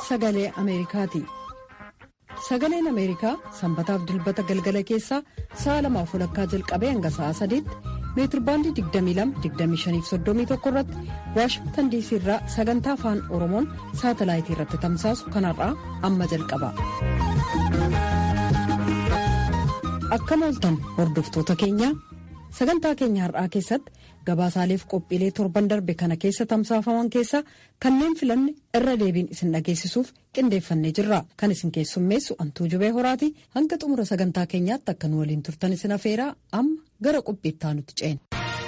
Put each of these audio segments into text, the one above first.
sagalee Ameerikaati. Sagaleen Ameerikaa sanbataaf dilbata galgala keessaa sa'a lamaaf walakkaa jalqabee hanga sa'a sadiitti meetirbaandii 22-25-31 irratti waashingtan diisii irraa sagantaa afaan oromoon saatalaayitii irratti tamsaasu kanarraa amma jalqaba. Akkam ooltan hordoftoota keenya sagantaa keenya har'aa keessatti gabaasaaleef qophiilee torban darbe kana keessa tamsaafaman keessaa kanneen filanne irra deebiin isin dhageessisuuf qindeeffannee jirra kan isin keessummeessu antuu jubee horaati hanga xumura sagantaa keenyaatti akka nu waliin turtan isin afeeraa amma gara qophiittaa nuti ceena.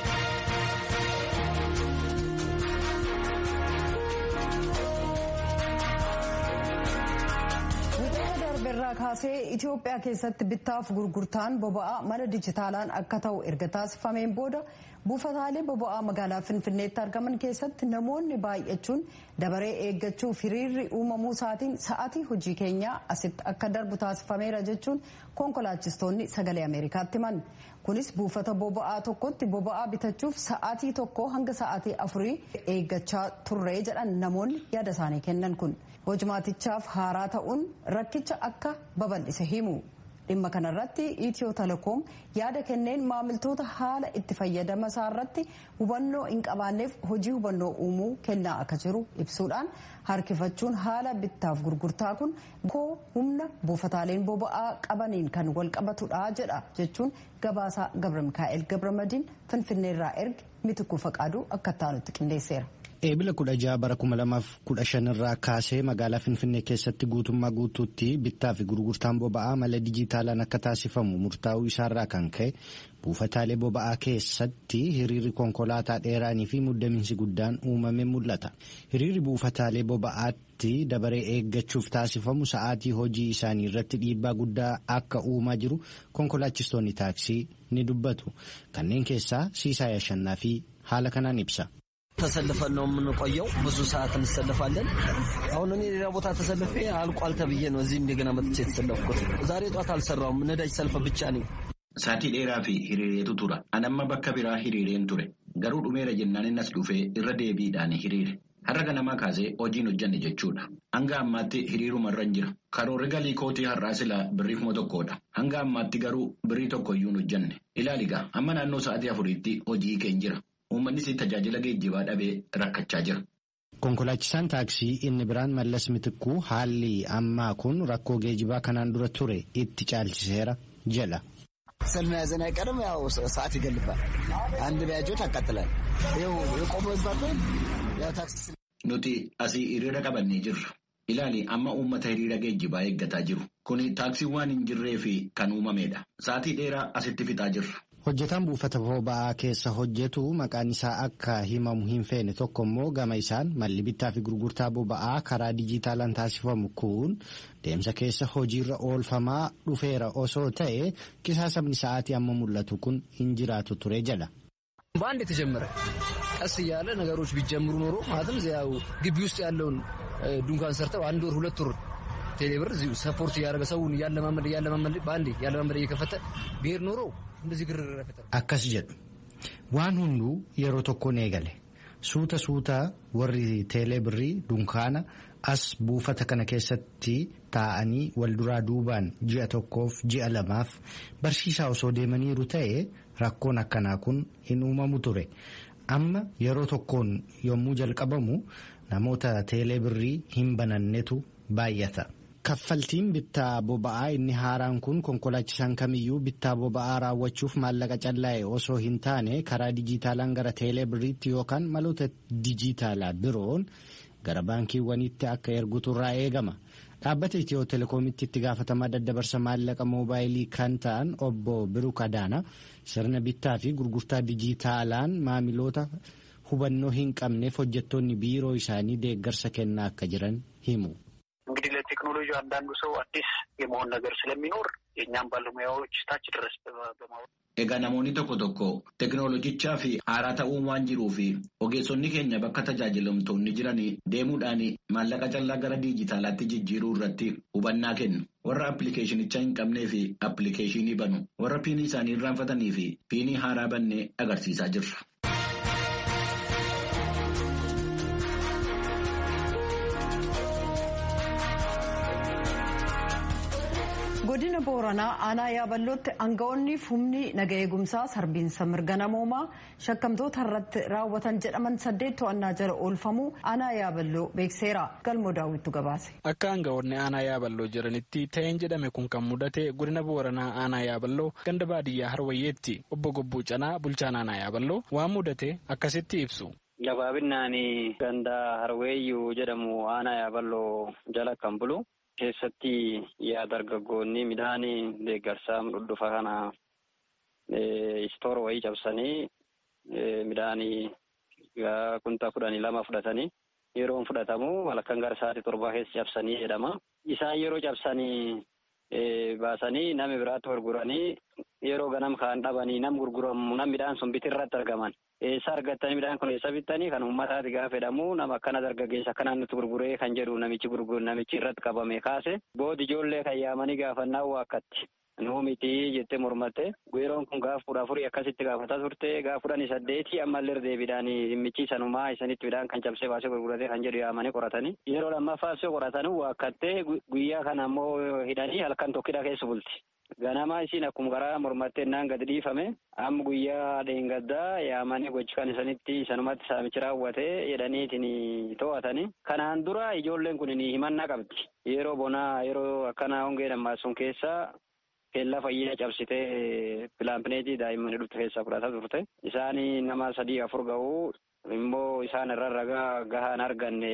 kaasee Itoophiyaa keessatti bittaaf gurgurtaan boba'aa mala dijitaalaan akka ta'u erga taasifameen booda buufataalee boba'aa magaalaa Finfinneetti argaman keessatti namoonni baay'achuun dabaree eeggachuuf hiriirri uumamuu isaatiin sa'atii hojii keenyaa asitti akka darbu taasifameera jechuun konkolaachistoonni sagalee Ameerikaatti himan. Kunis buufata boba'aa tokkotti boba'aa bitachuuf sa'atii tokko hanga sa'atii afurii eeggachaa turre jedhan namoonni yaada isaanii kennan kun. hojmaatichaaf haaraa ta'uun rakkicha akka babal'ise himu dhimma kanarratti itiyoo telekoom yaada kenneen maamiltoota haala itti fayyadama isaarratti hubannoo hin qabaanneef hojii hubannoo uumuu kennaa akka jiru ibsuudhaan harkifachuun haala bittaaf gurgurtaa kun koo humna buufataaleen boba'aa qabaniin kan wal qabatudha jedha jechuun gabaasaa gabra mikaa'el gabramadiin finfinneerraa erge mitikuu faqaaduu akka taanutti qindeesseera. Eebila kudha jaha bara kuma lamaaf kudha shanirraa kaasee magaalaa Finfinnee keessatti guutummaa guutuutti bittaa fi gurgurtaan boba'aa mala dijitaalaan akka taasifamu murtaa'uu isaarraa kan ka'e buufataalee boba'aa keessatti hiriirri konkolaataa dheeraanii fi muddamiinsi guddaan uumame mul'ata. Hiriirri buufataalee boba'aatti dabaree eeggachuuf taasifamu sa'aatii hojii isaanii irratti dhiibbaa guddaa akka uumaa jiru konkolaachistoonni taaksii ni dubbatu. Kanneen keessaa Siisaa Yashannaa fi haala kanaan ibsa. ተሰልፈን ነው የምንቆየው። ብዙ ሰዓት እንሰልፋለን። አሁን እኔ ሌላ ቦታ ተሰልፌ አልቋል ተብዬ ነው እዚህ እንደገና መጥቼ የተሰለፍኩት። ዛሬ ጧት አልሰራውም። ነዳጅ ሰልፍ ብቻ ነኝ። Saatii dheeraa fi hiriireetu tura. Anamma bakka biraa hiriireen ture. Garuu dhumeera jennaan innas dhufee irra deebiidhaan hiriire. Har'a ganamaa kaasee hojiin hojjanne jechuudha. Hanga ammaatti hiriirumarra hin jira. Karoorri galii kootii har'aa silaa birrii kuma tokkodha. Hanga ammaatti garuu birrii tokko iyyuu hin hojjanne. Ilaaligaa amma naannoo sa'aatii afuriitti hojii keenya jira. Uummannis tajaajila geejjibaa dhabee rakkachaa jira. Konkolaachisaan taaksii inni biraan mallas mitikkuu haalli ammaa kun rakkoo geejjibaa kanaan dura ture itti caalchiseera jedha. ሰልፍ መያዘን አይቀርም። ያው ሰዓት ይገልባል። አንድ ቢያጆት ያቃጥላል። ይኸው የቆመው ይባል ያው ታክሲ Nuti asii hiriira qabannee jirra. Ilaali amma uummata hiriira geejjibaa eeggataa jiru. Kuni taaksii waan hin jirree fi kan uumamedha. Sa'aatii dheeraa asitti fixaa jirra. Hojjetaan buufata boba'aa keessa hojjetu maqaan isaa akka himamu hin feene tokko immoo gama isaan malli bittaa fi gurgurtaa boba'aa karaa dijitaalaan taasifamu kun deemsa keessa hojiirra oolfamaa dhufeera osoo ta'e qisaasamni sa'aatii amma mul'atu kun hin jiraatu ture jedha. በአንድ የተጀመረ ቀስ እያለ ነገሮች ቢጀምሩ ኖሮ ማለትም ያው ግቢ ውስጥ ያለውን ዱንካን ሰርተው አንድ ወር ሁለት ወር ቴሌብር እዚሁ ሰፖርት እያደረገ ሰውን እያለማመድ እያለማመድ በአንዴ እያለማመድ እየከፈተ ብሄር ኖሮ እንደዚህ ግርግር አይፈጠርም። Akkas jedhu waan hunduu yeroo tokkoon eegale suuta suuta warri teelee birrii dunkaana as buufata kana keessatti taa'anii wal duraa duubaan ji'a tokkoof ji'a lamaaf barsiisaa osoo deemaniiru ta'e rakkoon akkanaa kun hin uumamu ture amma yeroo tokkoon yommuu jalqabamu namoota teelee birrii hin banannetu baay'ata. Kaffaltiin bittaa boba'aa inni haaraan kun konkolaachisaan kamiyyuu bittaa boba'aa raawwachuuf maallaqa callaa'e osoo hin taane karaa dijitaalaan gara teelee birriitti yookaan maloota dijitaalaa biroon gara baankiiwwaniitti akka ergutu irraa eegama. Dhaabbata Itiyoo Telekoomitti itti gaafatamaa daddabarsa maallaqa moobaayilii kan ta'an obbo Biruk Adaana sirna bittaa fi gurgurtaa dijitaalaan maamiloota hubannoo hin qabneef hojjettoonni biiroo isaanii deeggarsa kennaa akka jiran himu. እንግዲህ ለቴክኖሎጂ አንዳንዱ ሰው አዲስ የመሆን ነገር ስለሚኖር የእኛም ባለሙያዎች ታች ድረስ በማወቅ Egaa namoonni tokko tokko teknoolojichaa fi haaraa ta'uu waan jiruu fi ogeessonni keenya bakka tajaajilamtoonni jiran deemuudhaan maallaqa callaa gara diijitaalaatti jijjiiruu irratti hubannaa kennu. Warra appilikeeshinicha hin qabnee fi appilikeeshinii banu. Warra piinii isaanii irraanfatanii fi piinii haaraa bannee agarsiisaa jirra. godina booranaa aanaa yaaballootti aanga'oonni humni naga eegumsaa sarbiinsa mirga namoomaa shakkamtoota irratti raawwatan jedhaman saddeet to'annaa jala oolfamuu aanaa yaaballoo beekseera galmoo daawwittu gabaase. akka aanga'oonni aanaa yaaballoo jiranitti ta'een jedhame kun kan mudate godina booranaa aanaa yaaballoo ganda baadiyyaa harwayyeetti obbo gobbuu canaa bulchaan aanaa yaaballoo waan mudate akkasitti ibsu. gabaabinaan ganda harweeyyuu jedhamu aanaa yaaballoo jala kan bulu. keessatti yaa dargaggoonni midhaan deeggarsaa dhudhufa kana istoor wayii cabsanii midhaan kuntaa kudhanii lama fudhatanii yeroon fudhatamu halkan gara sa'aatii torbaa keessa cabsanii jedhama. Isaan yeroo cabsanii baasanii nama biraatti gurguranii yeroo ganam kaan dhabanii nam gurguramu nam midhaan sun bitirratti argaman. Eessa argattanii midhaan kun eessa bittanii kan uummataati gaafa jedhamu nama akkana dargaggeessa akkanaan nutti gurguree kan jedhu namichi gurguru namichi irratti qabame kaase boodi ijoollee kan yaamanii gaafannaa waakkatti. Nuu miti jettee mormatte yeroon kun gaafa kudha afurii akkasitti gaafataa turte gaafa kudhanii saddeeti ammallee deebiidhaan dhimmichi sanumaa isanitti midhaan kan cabsee baasee gurguratee kan jedhu yaamanii qoratanii yeroo lammaffaa osoo qoratanii waakkattee guyyaa kana ammoo hidhanii halkan tokkidha keessa bulti. Ganama isiin akkuma karaa mormattee naan gadi dhiifame amma guyyaa dheengaddaa yaamanii gochi kan isanitti sanumatti saamichi raawwatee jedhaniitiin to'atanii kanaan dura ijoolleen kun himannaa qabdi yeroo bonaa yeroo akkana hongee nammaasuun keessa keellaa fayyaa cabsitee pilaapineetii daa'immanii dhufte keessaa fudhataa turte isaan nama sadii afur ga'uu immoo isaan irra ragaa gahaan arganne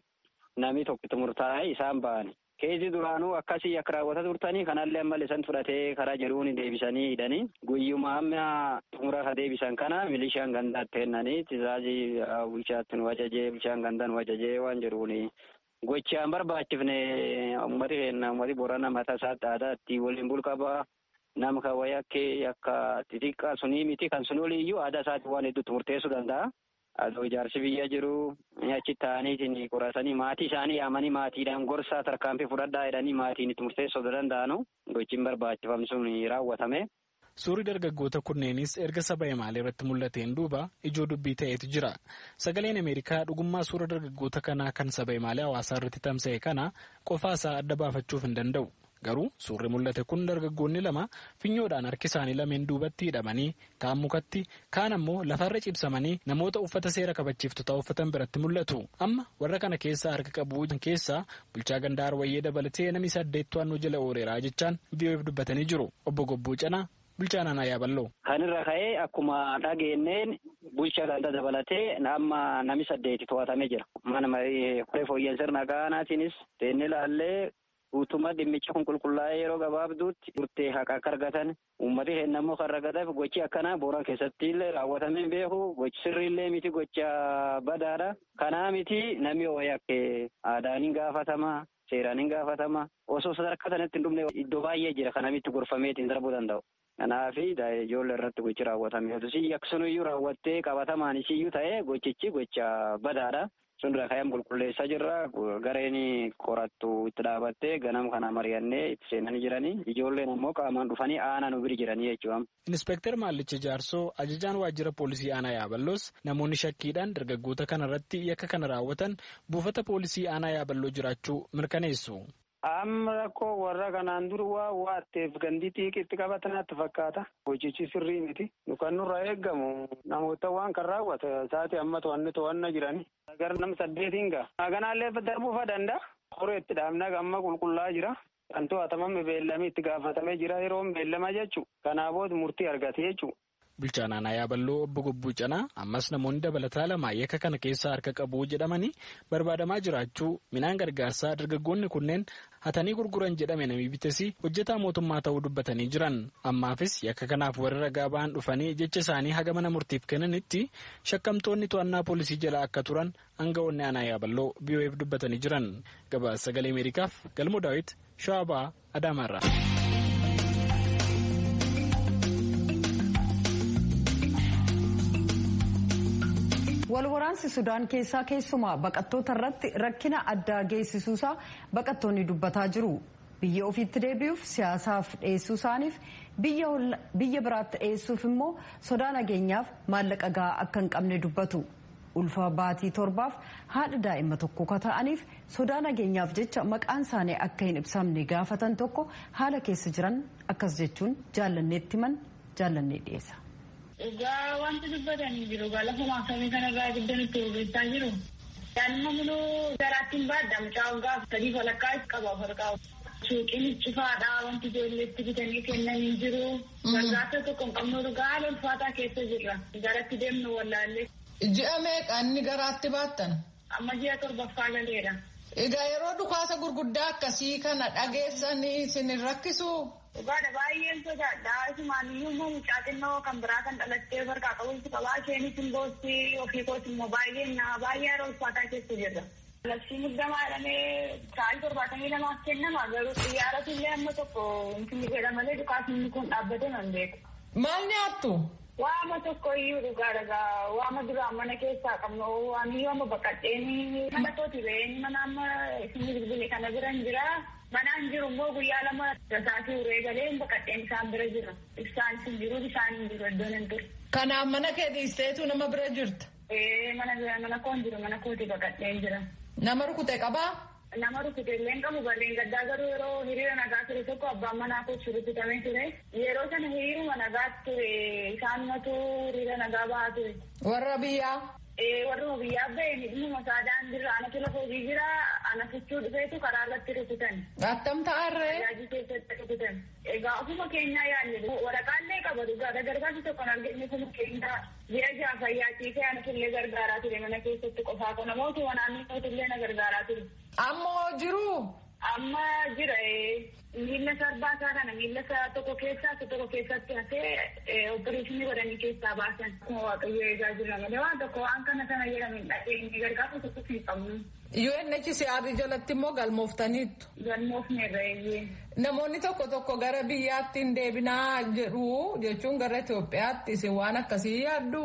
namni tokkitti murtaa'e isaan ba'ani. Keesii duraanuu akkasii akka raawwata turtanii kanallee ammallee isaan fudhatee karaa jedhuun deebisanii hidhanii guyyuma amma xumura ka deebisan kana milishaan gandaatti kennanii tizaazii bulchaatti nu wajajee bulchaan gandaa nu wajajee waan jedhuuni. Gochaan barbaachifne uummati keenya uummati boorana mataa isaatti aadaatti waliin bulqabaa nama kan wayii akka akka xixiqqaa sunii miti kan sun oliiyyuu aadaa isaatti waan hedduutti murteessuu danda'a. Adoo ijaarsi biyya jiru achi taa'aniitiin qoratanii maatii isaanii yaamanii maatiidhaan gorsaa tarkaanfii fudhadhaa jedhanii maatiin itti murteessuu danda'anu gochiin barbaachifamne sun raawwatame. Suurri dargaggoota kunneenis erga saba imaalee irratti mul'ateen duuba ijoo dubbii ta'etu jira. Sagaleen Ameerikaa dhugummaa suura dargaggoota kanaa kan saba imaalee hawaasaa irratti tamsa'e kana qofaasaa adda baafachuuf hin danda'u. Garuu suurri mul'ate kun dargaggoonni lama finyoodhaan harki isaanii lameen duubatti hidhamanii kaan mukatti kaan ammoo lafarra cibsamanii namoota uffata seera kabachiiftotaa uffatan biratti mul'atu. Amma warra kana keessaa harka qabu keessaa bulchaa gandaa Harwayyee dabalatee namni saddeet to'annoo jala ooleeraa jechaan VOA'f dubbatanii jiru. Obbo Gobbuu Canaa bulchaa naannoo Yaaballoo. Kan irra ka'ee akkuma dhageenyeen bulchaa gandaa dabalatee amma nami saddeeti to'atamee jira. Mana marii fooyyeen sirna gaanaatiinis teennee ilaallee guutummaa dhimmicha kun qulqullaa'ee yeroo gabaabduutti murtee haqa akka argatan uummati keenya immoo kan ragataaf gochi akkanaa booran keessatti illee raawwatamee beeku gochi sirriillee miti gocha badaadha. Kanaa miti namni wayii akka aadaan hin gaafatama seeraan hin gaafatama osoo sadarkaa sanatti hin dhumne iddoo baay'ee jira kanamitti gorfameetiin darbuu danda'u. Kanaaf ijoollee irratti gochi raawwatame yoo akkasumayyuu raawwattee qabatamaan isiyyuu ta'ee gochichi gocha badaadha. sun irraa ka'ee qulqulleessaa jirra gareen qorattu itti dhaabattee ganam kana mari'annee itti seenanii jiranii ijoolleen ammoo qaamaan dhufanii aanaa nu bira jiranii jechuudha. Inspektar Maallicha Jaarsoo ajajaan waajjira poolisii aanaa Yaaballoos namoonni shakkiidhaan dargaggoota kana irratti yakka kana raawwatan buufata poolisii aanaa Yaaballoo jiraachuu mirkaneessu. Amma rakkoo warra kanaan dura waa waatteef gandi xiiqitti qabatanaatti fakkaata. Hojichi sirrii miti. Nu kan nurraa eeggamu namoota waan kan raawwate isaati amma to'anni to'anna jirani. Gara nama saddeetiin ga'a. Kanaallee darbuufa danda'a. Horee itti dhaabnaa amma qulqullaa'aa jira. Kan to'atamame beellamii itti gaafatamee jira yeroon beellama jechuudha. Kanaa booda murtii argate jechuudha. Bulchaan aanaa Yaaballoo obbo Gobbuu Canaa ammas namoonni dabalataa lama yakka kana keessaa harka qabu jedhamanii barbaadamaa jiraachuu midhaan gargaarsaa dargaggoonni kunneen hatanii gurguran jedhame namni bitesi hojjetaa mootummaa ta'uu dubbatanii jiran ammaafis yakka kanaaf warra ragaa ba'an dhufanii jecha isaanii haga mana murtiif kennanitti shakkamtoonni to'annaa poolisii jala akka turan aanga'oonni aanaa Yaaballoo VOA'f dubbatanii jiran gabaasa sagalee Ameerikaaf galmoo daawit Shawabaa Adaamaarraa. walwaraansi sudaan keessaa keessumaa baqattoota irratti rakkina addaa geessisuusaa baqattoonni dubbataa jiru biyya ofiitti deebi'uuf siyaasaaf dhiyeessuu isaaniif biyya biraatti dhiyeessuuf immoo sodaa nageenyaaf maallaqa gahaa akka hin qabne dubbatu ulfa baatii torbaaf haadha daa'ima tokko ka ta'aniif sodaa nageenyaaf jecha maqaan isaanii akka hin ibsamne gaafatan tokko haala keessa jiran akkas jechuun jaallanneetti himan jaallannee dhiyeessa. Egaa wanti dubbatanii jiru egaa lafa maasamii kanarraa giddan itti hojjechaa jiru. Daa'ima muluu garaattiin baadda mucaa waggaa sadii walakkaa qaba farqaa. Suuqiin cufaadha wanti ijoolleetti bitanii kennan hin jiru. Gargaarsa tokko hin qabnu dhugaa haala ulfaataa keessa jirra. Garatti deemnu wallaallee. Ji'a meeqa inni garaatti baattan? Amma ji'a torbaffaa galeera. Egaa yeroo dhukaasa gurguddaa akkasii kana dhageessanii isin hin rakkisu? Dhugaadha baay'een sodaadha. Isumaaniyyuu immoo mucaa xinnoo kan biraa kan dhalattee farqaa qabuutu qabaa. Isheenis hin boossi ofii kooti immoo baay'een naa baay'ee yeroo ulfaataa keessa jirra. Labsii muddamaa jedhamee sa'aatii torbaatamii lamaaf kennama garuu xiyyaaratu illee amma tokko inni jedha malee dhukaasni kun dhaabbate nan beeku. Maal nyaattu? Waama tokko iyyuu dhugaa dhagaa waama duraan mana keessaa qabnu waan iyyuu amma baqadheenii mana kooti ba'een mana amma isin bilbile kana bira hin jira. Manaan jiru immoo guyyaa lama rasaatii uree galee baqadheen isaan bira jira. Ibsaan hin jiru bishaan hin jiru iddoon hin jiru. Kanaaf mana kee dhiisteetu nama bira jirta? Ee mana mana koon jiru mana kooti baqadheen jira. Nama rukute qabaa? Nama rukute illee qabu barreen gaddaa garuu yeroo hiriira nagaa ture tokko abbaan manaa kochi rukutamee ture. Yeroo sana hiriiruma nagaa ture isaan matu hiriira nagaa bahaa ture. Warra biyyaa? Ee warra biyyaa ba'e hidhuma isaa daandirra anatu lafa hojii jira ana fichuu dhufeetu karaa irratti rukutan. Attam ta'arree? Tajaajila keessatti rukutan. Egaa ofuma keenyaa yaadne waraqaallee qaba dhugaadha gargaarsi tokko arginu ofuma keenyaa ji'a jaha fayyaachiisee anatu illee gargaaraa ture mana keessatti qofaa kana mootummaa naannoo illee na gargaaraa ture. Ammoo jiru. Amma jira miila sarbaa isaa kana miila isaa tokko keessaa isa tokko keessatti hafee opereeshinii godhanii keessaa baasan. Akkuma waaqayyo eegaa jirra malee waan tokko waan kana sana jedhamin dhageenye gargaarsa tokko hin qabnu. UNHCR jalatti immoo galmooftaniittu. Galmoofneerra eeyyee. Namoonni tokko tokko gara biyyaatti hin deebinaa jedhu jechuun gara Itoophiyaatti isin waan akkasii yaaddu.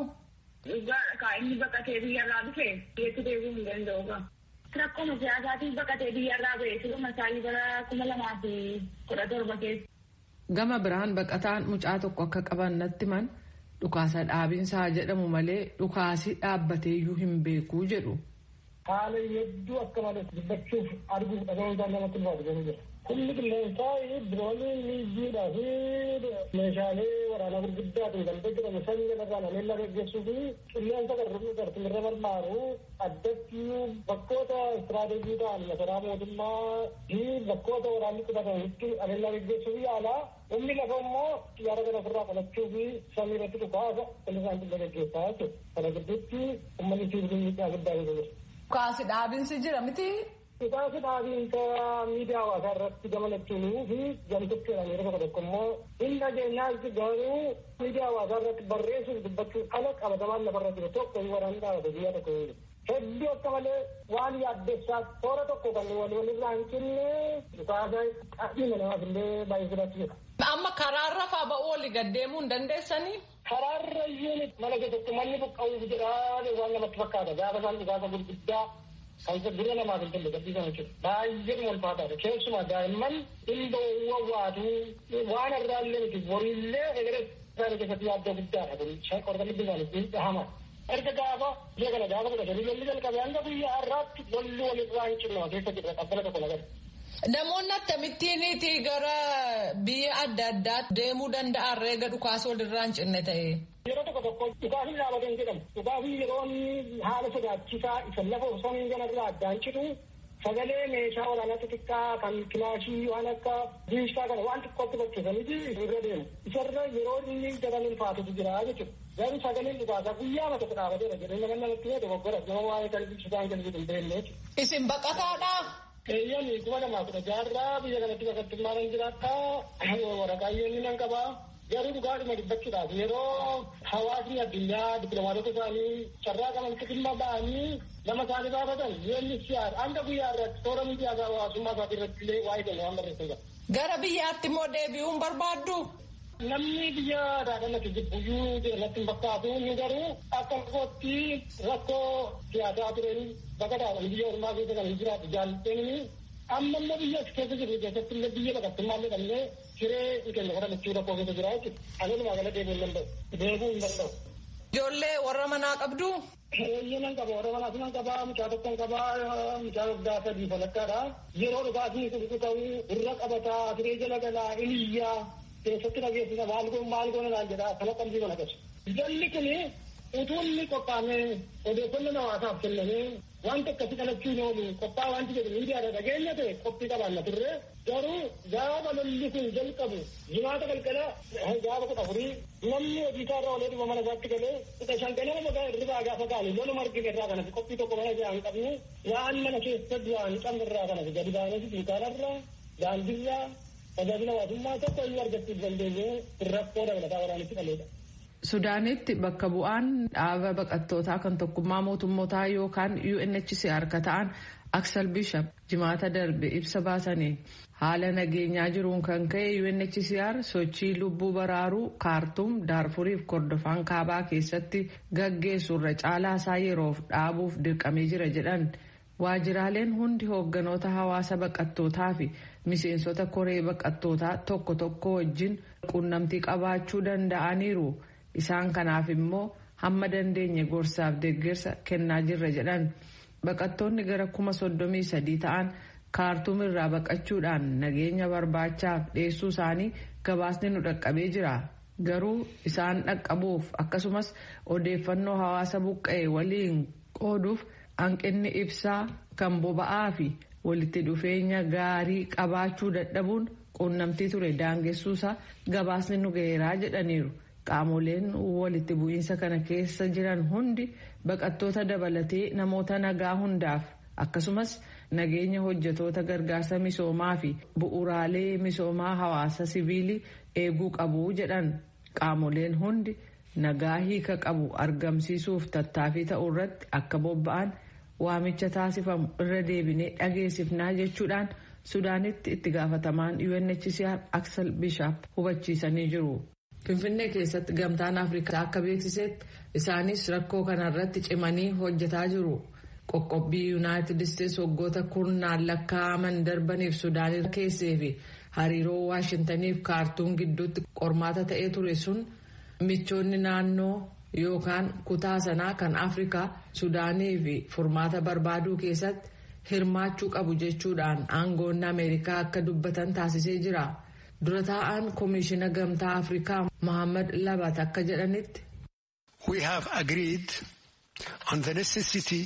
Dhugaa inni baqatee biyyarraa dhufe biyyatti deebi'uu hin danda'u. Rakkoo siyaasaatiin baqatee biyyarraa ba'e siluma isaanii bara kuma lamaa fi kudha torba keessa. Gama biraan baqataan mucaa tokko akka qaban natti man dhukaasa dhaabinsaa jedhamu malee dhukaasi dhaabbateeyyuu hin beekuu jedhu. Haala hedduu akka malee dubbachuuf arguuf dhagahuudhaan namatti ulfaatu jira. Humni qilleensaa diroonii miijiidhaa fi meeshaalee waraanaa gurguddaatiin kan hojjetamu sanyii irraa nameella gaggeessuu fi qilleensa gartumirra barbaaru addatti bakkoota istiraateejii ta'an masaraa mootummaa fi bakkoota waraanni qubatanitti nameella gaggeessuu fi yaalaa humni lafa immoo xiyyaara kana ofirraa qolachuu fi samii irratti dhukaasa qilleensa qilla gaggeessaa jechuudha. Kana gidduutti uummanni sibiilii miidhaa guddaa jira. Dhukaasi dhaabinsi jira miti. Dhukaasi dhaabinsa miidiyaa hawaasaa irratti gamalachuunii fi gamtocheedhaan yeroo tokko tokko immoo hin dhageenyaatti garuu miidiyaa hawaasaa irratti barreessuuf dubbachuun ala qabatamaan lafarra jiru tokko hin waraanni dhaabate biyya tokko hin Hedduu akka malee waan yaaddessaa toora tokko kan wal walirraa hin cinne dhukaasa dhimma namaaf illee baay'ee sodaachisa. Amma karaarra faa ba'uu olii gaddeemuu hin dandeessanii? Karaarra iyyuu mana keessatti manni buqqa'uuf jedhaa waan namatti fakkaata gaafa isaan dhukaasa gurguddaa kan dura namaaf hin tolle gadhiisan jechuudha. Baay'ee ulfaataadha. Keessumaa daa'imman dhimma wawwaatu waan irraa illee miti boriillee egeree isaanii keessatti yaaddoo guddaadha. Kun qorqalli bishaanii dhahama. Erga gaafa biyya kana gaafa kudha sadii lolli jalqabe hanga guyyaa har'aatti lolli walirraa hin cinna keessa jirra qabbana tokko nagada. Namoonni akkamittiiniiti gara biyya adda addaatti deemuu danda'an reega dhukaasa walirraa hin cinne ta'e. Yeroo tokko tokko dhukaasni dhaabate hin jedhamu. Dhukaasni yeroo haala sodaachisaa isa lafa osoo hin ganarraa addaan citu sagalee meeshaa waraanaa xixiqqaa kan kilaashii waan akka diishaa kana waan xiqqootti bakkeessaniiti irra deemu. Isarra yeroo inni daran ulfaatutu jira jechuudha. Garuu sagaleen dhukaasaa guyyaa mata dhaabateera jedhee nama namatti yoo dogoggora nama waa'ee kan ibsitaan kan jedhu hin beekne jechuudha. Isin baqataadhaa? Eeyyami kuma lamaa kudha jaarraa biyya kanatti baqattummaan hin jiraata. Waraqaa inni nan qabaa. Garuu dhugaadhuma dubbachuudhaaf yeroo hawaasni addunyaa dippiloomaatota isaanii carraa qaban dhimma ba'anii lama isaanii baafatan yoonni siyaasa hanga guyyaa irratti toora miidiyaa hawaasummaa isaatii irratti illee waa'ee kennu waan barreessan qaba. Gara biyyaatti immoo deebi'uun barbaaddu? Namni biyya daadhannatti jibbuyyuu jedhamatti hin fakkaatu inni garuu akka kootti rakkoo siyaasaa tureen bakka daadhan biyya ormaa keessa kan hin jiraatu jaallatanii amma immoo biyya keessa jiru keessatti illee biyya baqattummaa illee dhabnee hiree keenya godhan itti rakkoo keessa jira jechuudha. Ani walumaa gala deebi'uu hin danda'u. Deebi'uu hin danda'u. Ijoollee warra manaa qabdu. Eeyyaman qaba warra manaas nan qaba mucaa tokkon qaba mucaa waggaa sadii falakkaadha. Yeroo dhugaatiin kun ta'uu irra qabataa siree jala galaa iliyyaa keessatti dhageessisa maal goon maal goona naan jedha kana qalbii mana qabu. Jalli kun utuu inni qophaa'ee odeeffannoo hawaasaaf kennamee wanta akkasii qalachuu hin oolu qophaa wanti jedhu miidiyaadha dhageenya ta'e qophii qabaanna turre garuu gaafa lolli kun jalqabu jimaata galgala gaafa kudha afurii namni hojii isaa irraa olee dhuma mana isaatti galee kudha shan ganama magaa irraa gaafa gaane loluma argine irraa kanas qophii tokko mana jaa hin qabne waan mana keessa du'aa hin qabne irraa kanas gadi baanee dunkaanarraa daandiirraa tajaajila hawaasummaa tokko iyyuu argachuuf dandeenye rakkoo dabalataa waraanitti dhaleedha. Sudaanitti bakka bu'aan dhaaba baqattootaa kan tokkummaa mootummootaa yookaan UNHCR ka ta'an Aksel Bishop jimaata darbe ibsa baasaniin haala nageenyaa jiruun kan ka'e UNHCR sochii lubbuu baraaruu kaartuum daarfuriif kordofaan kaabaa keessatti gaggeessurra caalaa isaa yeroof dhaabuuf dirqamee jira jedhan. Waajiraaleen hundi hoogganoota hawaasa baqattootaa fi miseensota koree baqattootaa tokko tokko wajjin quunnamtii qabaachuu danda'aniiru. Isaan kanaaf immoo hamma dandeenye gorsaaf deeggarsa kennaa jirra jedhan. Baqattoonni gara kuma soddomii sadii ta'an kaartuum irraa baqachuudhaan nageenya barbaachaaf dhiyeessuu isaanii gabaasni nu dhaqqabee jira. Garuu isaan dhaqqabuuf akkasumas odeeffannoo hawaasa buqqa'e waliin qooduuf hanqinni ibsaa kan boba'aa fi walitti dhufeenya gaarii qabaachuu dadhabuun quunnamtii ture daangessuusaa gabaasni nu ga'eeraa jedhaniiru. Qaamoleen walitti bu'iinsa kana keessa jiran hundi baqattoota dabalatee namoota nagaa hundaaf akkasumas nageenya hojjetoota gargaarsa misoomaa fi bu'uuraalee misoomaa hawaasa siviilii eeguu qabu jedhan qaamoleen hundi nagaa hiika qabu argamsiisuuf tattaaffii ta'uu irratti akka bobba'an waamicha taasifamu irra deebinee dhageessifnaa jechuudhaan sudaanitti itti gaafatamaan UNHCR Aksel Bishaap hubachiisanii jiru. Finfinnee keessatti gamtaan Afrikaa akka beeksisetti isaanis rakkoo kanarratti cimanii hojjetaa jiru. Qoqqobbii Yuunaayitid Isteetsi waggoota kurnaan lakkaa'aman darbaniif Sudaan keessee fi hariiroo Waashintaniif kaartuum gidduutti qormaata ta'ee ture sun michoonni naannoo yookaan kutaa sanaa kan Afrikaa Sudaanii fi furmaata barbaaduu keessatti hirmaachuu qabu jechuudhaan aangoonni Ameerikaa akka dubbatan taasisee jira. dura taa'aan koomishina gamtaa afrikaa mohaammed labat akka jedhanitti. we have agreed on the necessity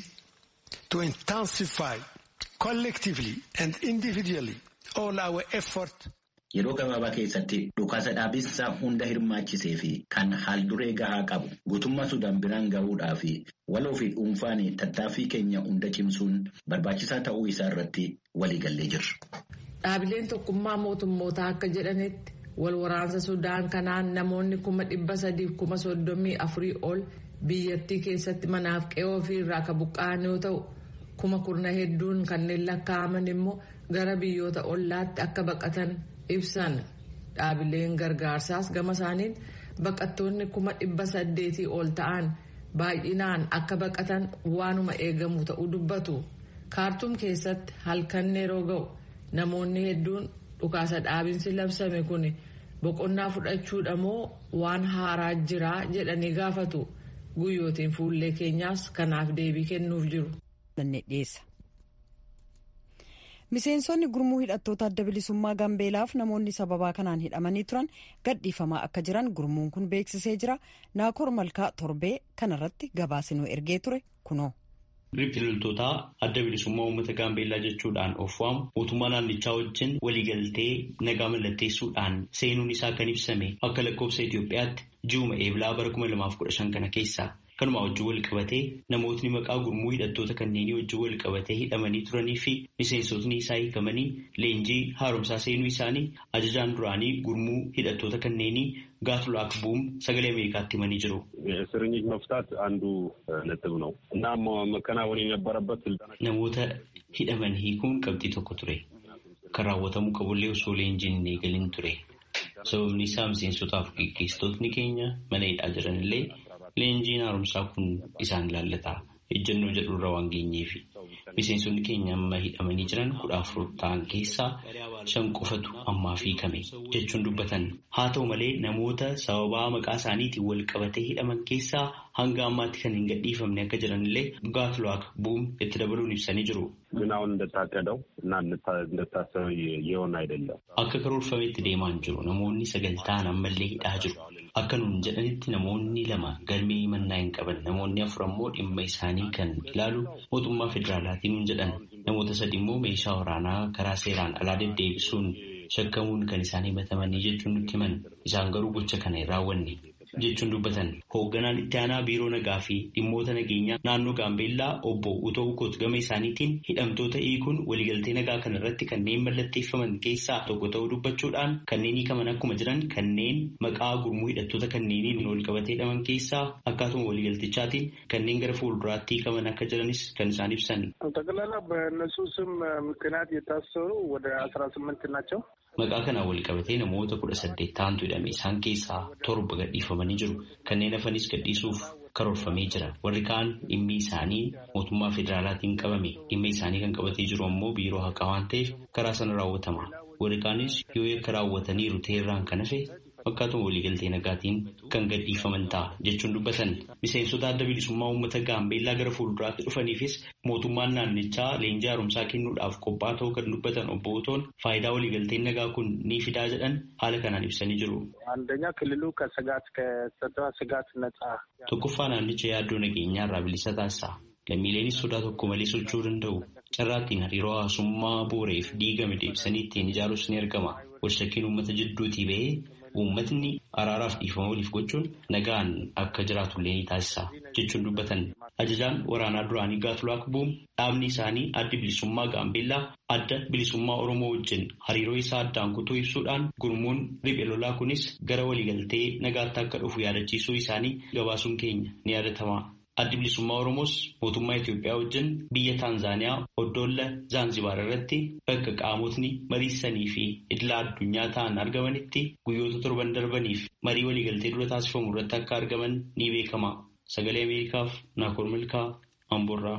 to intensify collectively and individually all our effort. Yeroo gabaabaa keessatti dhukaasa dhaabinsa hunda hirmaachisee fi kan haalduree gahaa qabu guutummaa Sudaan biraan gahuudhaa fi waloo fi dhuunfaan tattaaffii keenya hunda cimsuun barbaachisaa ta'uu isaa irratti waliigallee jirra. Dhaabileen tokkummaa mootummootaa akka jedhanitti wal waraansa Sudaan kanaan namoonni kuma dhibba sadiif kuma soddomii afurii ol biyyattii keessatti manaaf qe'oo ofii irraa kan buqqa'an yoo ta'u kuma kurna hedduun kanneen lakkaa'aman immoo gara biyyoota ollaatti akka baqatan ibsan dhaabileen gargaarsaas gama isaaniin baqattoonni kuma dhibba saddeetii ol ta'an baay'inaan akka baqatan waanuma eegamu ta'uu dubbatu kaartuum keessatti halkan yeroo ga'u. namoonni hedduun dhukaasa dhaabinsi labsame kun boqonnaa fudhachuudha moo waan haaraa jiraa jedhanii gaafatu guyyootiin fuullee keenyaas kanaaf deebii kennuuf jiru. miseensonni gurmuu hidhattoota adda bilisummaa gambeelaaf namoonni sababaa kanaan hidhamanii turan gadhiifamaa akka jiran gurmuun kun beeksisee jira naakoor malkaa torbee kanarratti gabaasinuu ergee ture kunoo. Riphxii loltootaa adda bilisummaa uummata gaambeellaa jechuudhaan of waamu mootummaa naannichaa wajjin waliigaltee nagaa mallatteessuudhaan seenuun isaa kan ibsame akka lakkoofsa Itoophiyaatti ji'uma eebilaa bara 2015 kana keessa kanuma wajjin wal qabatee namootni maqaa gurmuu hidhattoota kanneenii wajjin wal qabatee hidhamanii turanii fi miseensotni isaa hiikamanii leenjii haaromsaa seenuu isaanii ajajaan duraanii gurmuu hidhattoota kanneenii ጋትሉክ ቡም ሰገሌ አሜሪካት ይመን ይጅሩ እስረኞች መፍታት አንዱ ነጥብ ነው እና መከናወን የነበረበት ስልጠና ነሞተ ሂደመን ሂኩን ቀብጢ ቶኮ ቱሬ ከራወተሙ ቀቡሌ ሶ ሌንጂን ኔገሊን ቱሬ sababni isaa miseensotaaf gaggeessitootni keenya mana hidhaa jiranillee leenjiin haaromsaa kun isaan ilaallata ejjennoo jedhurra waan geenyeefi miseensonni keenya amma hidhamanii jiran kudha afur ta'an keessaa shan qofatu ammaaf hiikame jechuun dubbatan haa ta'u malee namoota sababaa maqaa isaaniitiin wal qabatee hidhaman keessaa hanga ammaatti kan hin gadhiifamne akka jiranillee gaatluwaak bu'uun itti dabaluun ibsanii jiru. ግን አሁን እንደታቀደው እና እንደታሰበው የሆነ አይደለም። Akka karoorfametti deemaa hin jiru namoonni sagaltaan ammallee hidhaa jiru. Akka nuun jedhanitti namoonni lama galmee mannaa hin qaban namoonni afur ammoo dhimma isaanii kan ilaalu mootummaa federaalaatiin nuun jedhan namoota sadi immoo meeshaa waraanaa karaa seeraan alaa deddeebisuun shakkamuun kan isaan himatamanii jechuun nutti himan isaan garuu gocha kana hin raawwanne jechuun dubbatan hoogganaan itti aanaa biiroo nagaa fi dhimmoota nageenyaa naannoo gaambeellaa obbo Utoo Ukoot gama isaaniitiin hidhamtoota hiikuun waliigaltee nagaa kana irratti kanneen mallatteeffaman keessaa tokko ta'uu dubbachuudhaan kanneen hiikaman akkuma jiran kanneen maqaa gurmuu hidhattoota kanneeniin wal qabatee hidhaman keessaa akkaatuma waliigaltichaatiin kanneen gara fuulduraatti hiikaman akka jiranis kan isaan ibsan. ጠቅላላ በእነሱ ስም ምክንያት የታሰሩ ወደ አስራ ስምንት ናቸው። Maqaa kanaan wal qabatee namoota kudha saddeet ta'antu hidhame isaan keessaa torba gadhiifamanii jiru. Kanneen hafanis gadhiisuuf karoorfamee jira. Warri kaan dhimmi isaanii mootummaa federaalaatiin qabame. Dhimma isaanii kan qabatee jiru ammoo biiroo haqaa waan ta'eef karaa sana raawwatama. Warri kaanis yoo yakka raawwataniiru ta'erraan kan hafe fakkaatuma waliigaltee nagaatiin kan gadhiifaman ta'a jechuun dubbatan. Miseensota adda bilisummaa uummata gaambeellaa gara fuulduraatti dhufaniifis mootummaan naannichaa leenjii haaromsaa kennuudhaaf qophaa'aa ta'uu kan dubbatan obbo Otoon faayidaa waliigalteen nagaa kun ni fidaa jedhan haala kanaan ibsanii jiru. አንደኛ ክልሉ ከስጋት ከጸጥታ ስጋት ነጻ Tokkoffaa naannicha yaaddoo nageenyaa irraa bilisa taasisa. Lammiileenis sodaa tokko malee socho'uu danda'u. Carraattiin hariiroo hawaasummaa booreef diigame deebisanii ittiin ijaaruus ni argama. Walshakkiin uummata jidduutii ba'ee uummatni araaraaf dhiifama waliif gochuun nagaan akka jiraatullee ni taasisa jechuun dubbatan. Ajajaan waraanaa duraanii Gaatulaak Buum dhaabni isaanii adda bilisummaa Gaambeellaa adda bilisummaa Oromoo wajjin hariiroo isaa addaan kutuu ibsuudhaan gurmuun riphee lolaa kunis gara waliigaltee nagaatti akka dhufu yaadachiisuu isaanii gabaasuun keenya ni yaadatama. Addi bilisummaa Oromoos mootummaa Itoophiyaa wajjin biyya Taanzaaniyaa Oddoolla Zaanzibaar irratti bakka qaamotni mariisanii fi idila addunyaa ta'an argamanitti guyyoota torban darbaniif marii waliigaltee dura taasifamu irratti akka argaman ni beekama. Sagalee Ameerikaaf Naakoor Milkaa Amboorraa.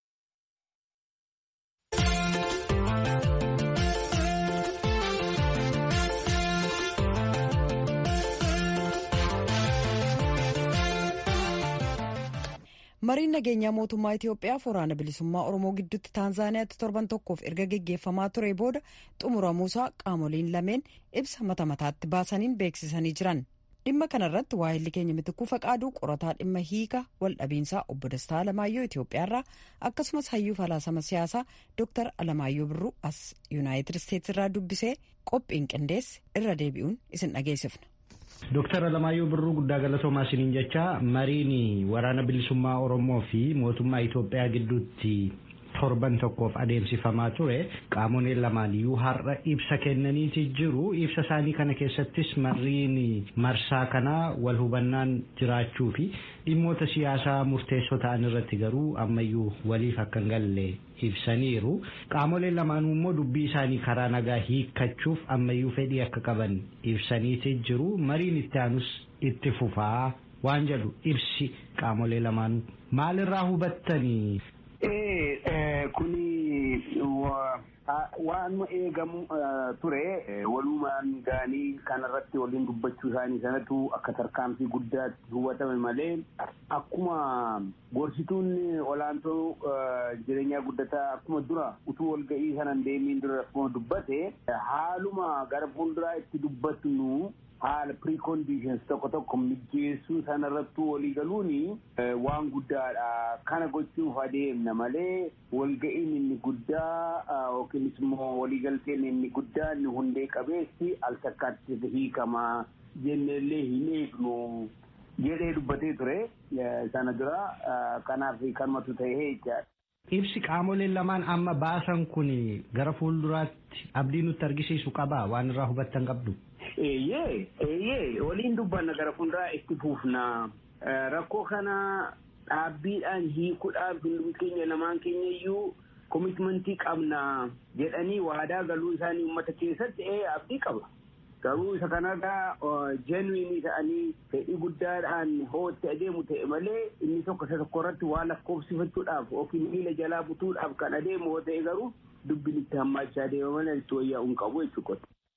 mariin nageenyaa mootummaa Itoophiyaaf waraana bilisummaa Oromoo gidduutti Taanzaaniyaatti torban tokkoof erga geggeeffamaa ture booda xumuramuusaa qaamoliin lameen ibsa mata mataatti baasaniin beeksisanii jiran. Dhimma kanarratti waa'illi keenya mitikuu faqaaduu qorataa dhimma hiika waldhabiinsaa obbo Dastaa Alamaayyoo Itoophiyaarraa akkasumas hayyuu falaasama siyaasaa Dr. Alamaayyoo Birruu as Yuunaayitid Isteetsi irraa dubbisee qophiin qindeesse irra deebi'uun isin dhageessifna. Dooktar Alamaayyoo Birruu guddaa galatoomaa isiniin jecha mariin waraana bilisummaa Oromoo fi mootummaa Itoophiyaa gidduutti torban tokkoof adeemsifamaa ture qaamoleen lamaan iyyuu har'a ibsa kennaniiti jiru ibsa isaanii kana keessattis mariin marsaa kanaa wal hubannaan jiraachuu fi dhimmoota siyaasaa murteessoo ta'an irratti garuu ammayyuu waliif akka hin galle ibsaniiru qaamoleen lamaanuu immoo dubbii isaanii karaa nagaa hiikkachuuf ammayyuu fedhii akka qaban ibsaniiti jiru mariin itti aanus itti fufaa waan jedhu ibsi qaamolee lamaanuu maalirraa hubattanii kuni waan eegamu ture walumaan gaanii kanarratti waliin dubbachuu isaanii sanatu akka tarkaanfii guddaatti hubatame malee akkuma gorsituun olaantoo jireenyaa guddataa akkuma dura utuu walga'ii sanan deemiin dura akkuma dubbate haaluma gara fuulduraa itti dubbatnu haala preconditions tokko tokko mijeessuu sanarrattuu walii galuuni waan guddaadha kana gochuuf adeemna malee walga'iin inni guddaa yookiinis immoo waliigalteen inni guddaa inni hundee qabeessi al takkaatti hiikamaa jenneellee hin eegnu jedhee dubbatee ture sana dura kanaaf kanumatu ta'ee jechaadha. Ibsi qaamoleen lamaan amma baasan kun gara fuulduraatti abdii nutti argisiisu qabaa waan irraa hubattan qabdu. Eeyyee eeyyee waliin dubbanna gara fuulduraa itti fuufna rakkoo kana dhaabbiidhaan hiikuudhaaf hundum keenya lamaan keenya iyyuu komitmentii qabna jedhanii waadaa galuu isaanii uummata keessatti ee abdii qaba. Garuu isa kanarraa jeenwiinii ta'anii fedhii guddaadhaan hootti adeemu ta'e malee inni tokko isa tokko irratti waa lakkoofsifachuudhaaf yookiin miila jalaa butuudhaaf kan adeemu yoo ta'e garuu dubbiin itti hammaachaa deema malee itti wayyaa'uun qabu jechuudha.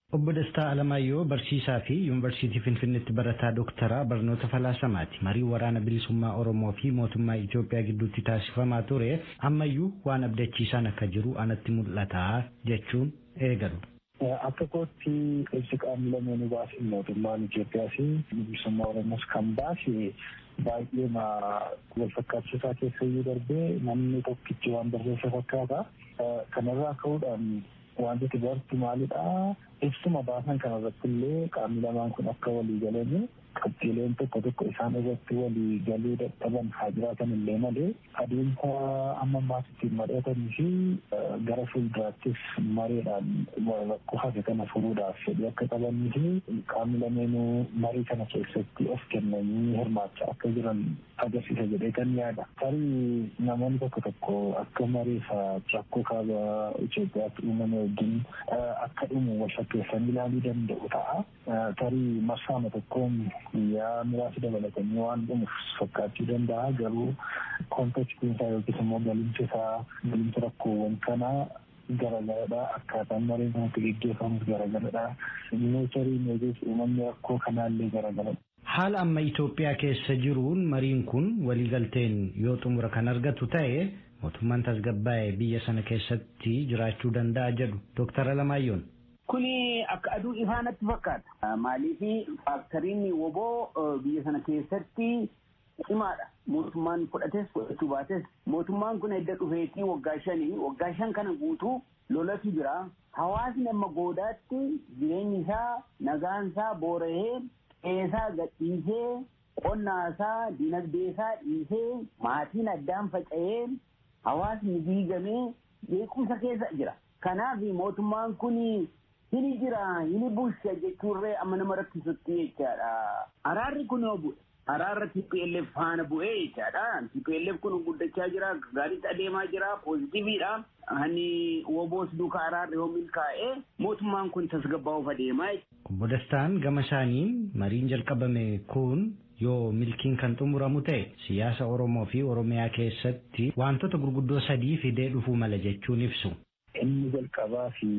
Obbo Dastaa Alamaayyoo barsiisaa fi yuunivarsiitii Finfinneetti barataa dooktaraa barnoota falaasamaati. Marii waraana bilisummaa Oromoo fi mootummaa Itoophiyaa gidduutti taasifamaa ture ammayyuu waan abdachiisaan akka jiru anatti mul'ata jechuun eegalu. Akka kootti ibsi qaamni lameenuu baase mootummaan Itoophiyaa fi bilisummaa Oromoos kan baase baay'ee wal fakkaachisaa keessa iyyuu darbee namni tokkichi waan barreessa fakkaata. Kanarraa ka'uudhaan wanti bartu maalidha? Ibsuma baasan kanarratti illee qaamni lamaan kun akka walii galanii qabxiileen tokko tokko isaan irratti walii galuu dadhaban haa jiraatan illee malee adeemsa amma ammaas ittiin mari'atanii fi gara fuulduraattis mareedhaan rakkoo hafe kana furuudhaaf fedhii akka qabanii fi qaamni lameenuu marii kana keessatti of kennanii hirmaachaa akka jiran agarsiisa jedhee kan yaada. Tarii namoonni tokko tokko akka mareefa rakkoo kaaba Itoophiyaatti uumame wajjin akka dhumu walfakkeessanii ilaaluu danda'u ta'a. Tarii marsaama tokkoon guyyaa muraasa dabalatanii waan dhumuuf fakkaachuu danda'a garuu kontekstiin isaa yookiis immoo galimsi isaa galimsi rakkoowwan kanaa garagaradha akkaataan mareen kanatti geggeeffamus garagaradha neecharii yookiis uumamni rakkoo kanaallee garagaradha. Haala amma Itoophiyaa keessa jiruun mariin kun waliigalteen yoo xumura kan argatu ta'e mootummaan tasgabbaa'ee biyya sana keessatti jiraachuu danda'a jedhu Dooktar Alamaayyoon. Kuni akka aduu ifaanatti fakkaata. Maaliif faaktoriin woboo biyya sana keessatti cimaadha. Mootummaan fudhates fudhachuu baates mootummaan kun edda dhufeetii waggaa shanii waggaa shan kana guutuu lolatu jira. Hawaasni amma goodaatti jireenyi isaa nagaan isaa boora'ee qeesaa gadhiisee qonnaa isaa dinagdee isaa dhiisee maatiin addaan faca'ee hawaasni diigamee beekumsa keessa jira. Kanaaf mootummaan kuni hini jira hini bulcha jechuurree amma nama rakkisutti jechaadha. Araarri kun yoo bu'e araarra TPLF faana bu'ee jechaadha. TPLF kun guddachaa jira gaariitti adeemaa jira poozitiiviidha. Hani woboos duuka araarri yoo milkaa'ee mootummaan kun tasgabbaa'uuf adeemaa. Obbo Dastaan gama isaaniin mariin jalqabame kun yoo milkiin kan xumuramu ta'e siyaasa Oromoo fi Oromiyaa keessatti wantoota gurguddoo sadii fidee dhufuu mala jechuun ibsu. Inni jalqabaa fi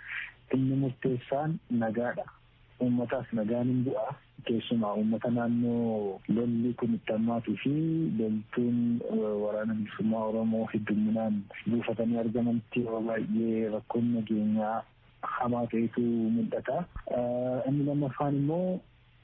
inni murteessaan nagaadha. Uummataaf nagaan hin bu'a. Keessumaa uummata naannoo lolli kun itti hammaatuu fi loltuun waraana bilisummaa Oromoo hedduminaan buufatanii argamanitti yeroo baay'ee rakkoon nageenyaa hamaa ta'etu mul'ata. Inni lammaffaan immoo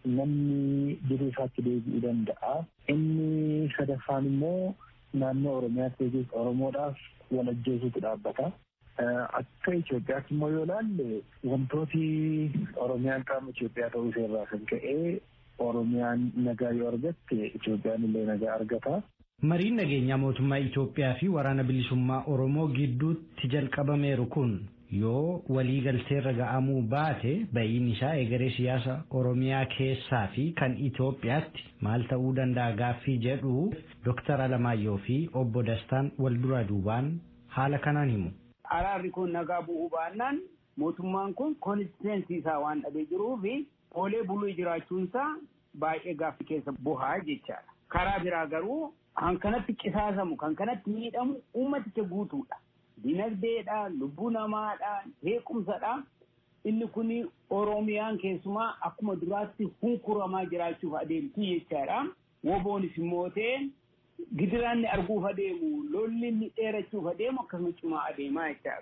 namni jiruu isaatti deebi'uu danda'a. Inni sadaffaan immoo naannoo Oromiyaatti yookiis Oromoodhaaf wal ajjeesuutu dhaabbata. Akka Itoophiyaatti immoo yoo ilaalle wantooti Oromiyaan qaama Itoophiyaa ta'uu ishee irraa kan ka'e Oromiyaan nagaa yoo argatte Itoophiyaan illee nagaa argata. Mariin nageenyaa mootummaa Itoophiyaa fi waraana bilisummaa Oromoo gidduutti jalqabameeru kun yoo waliigalteerra ga'amuu baate ba'iin isaa egeree siyaasa Oromiyaa keessaa fi kan Itoophiyaatti maal ta'uu danda'a gaaffii jedhu Dooktar Alamaayyoo fi obbo Dastaan wal duraa duubaan haala kanaan himu. Araarri kun nagaa bu'uu baannaan mootummaan kun konistiteensi isaa waan dhabee jiruu fi oolee buluu jiraachuunsaa baay'ee gaaffii keessa bu'aa jechaadha. Karaa biraa garuu kan kanatti qisaasamu kan kanatti miidhamu uummaticha guutuudha. Dinagdeedha, lubbuu namaadha, beekumsadha. Inni kun Oromiyaan keessumaa akkuma duraatti hunkuramaa jiraachuuf adeemti jechaadha. Woboonis immoo ta'e gidiraanni arguuf adeemu lolli inni dheerachuuf adeemu akkasuma cimaa adeemaa jechaadha.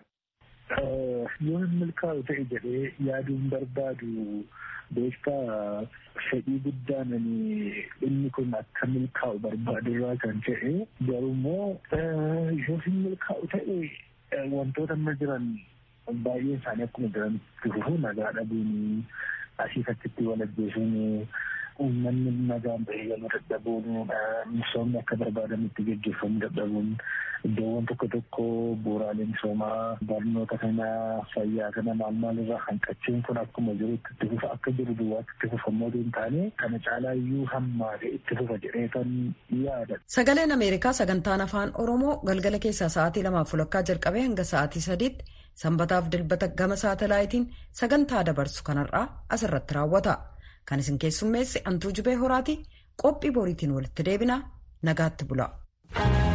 Yoo hin milkaa'u ta'e jedhee yaaduun barbaadu beektaa fedhii guddaan inni kun akka milkaa'u barbaadurraa kan ta'e garummoo yoo hin milkaa'u ta'e wantoota amma jiran baay'een isaanii akkuma jiran fufu nagaa dhabuun asii fakkiitti wal ajjeesuun uummanni nagaan bahee galuu dadhabuun misoomni akka barbaadamutti gaggeeffamuu dadhabuun iddoowwan tokko tokko bu'uuraalee misoomaa barnoota kana fayyaa kana maal maal irraa hanqachuun kun akkuma jirutti itti fufa akka jiru duwwaatti itti fufammoo hin taane kana caalaa iyyuu hammaate itti fufa jedhee kan yaada. Sagaleen Ameerikaa sagantaan afaan Oromoo galgala keessaa sa'aatii lamaaf fulakkaa jalqabee hanga sa'aatii sadiitti sanbataaf dilbata gama saatalaayitiin sagantaa dabarsu kanarraa asirratti raawwata. Kan isin keessummeessi Antuu Jibee Horaati qophii boriitiin walitti deebina nagaatti bula.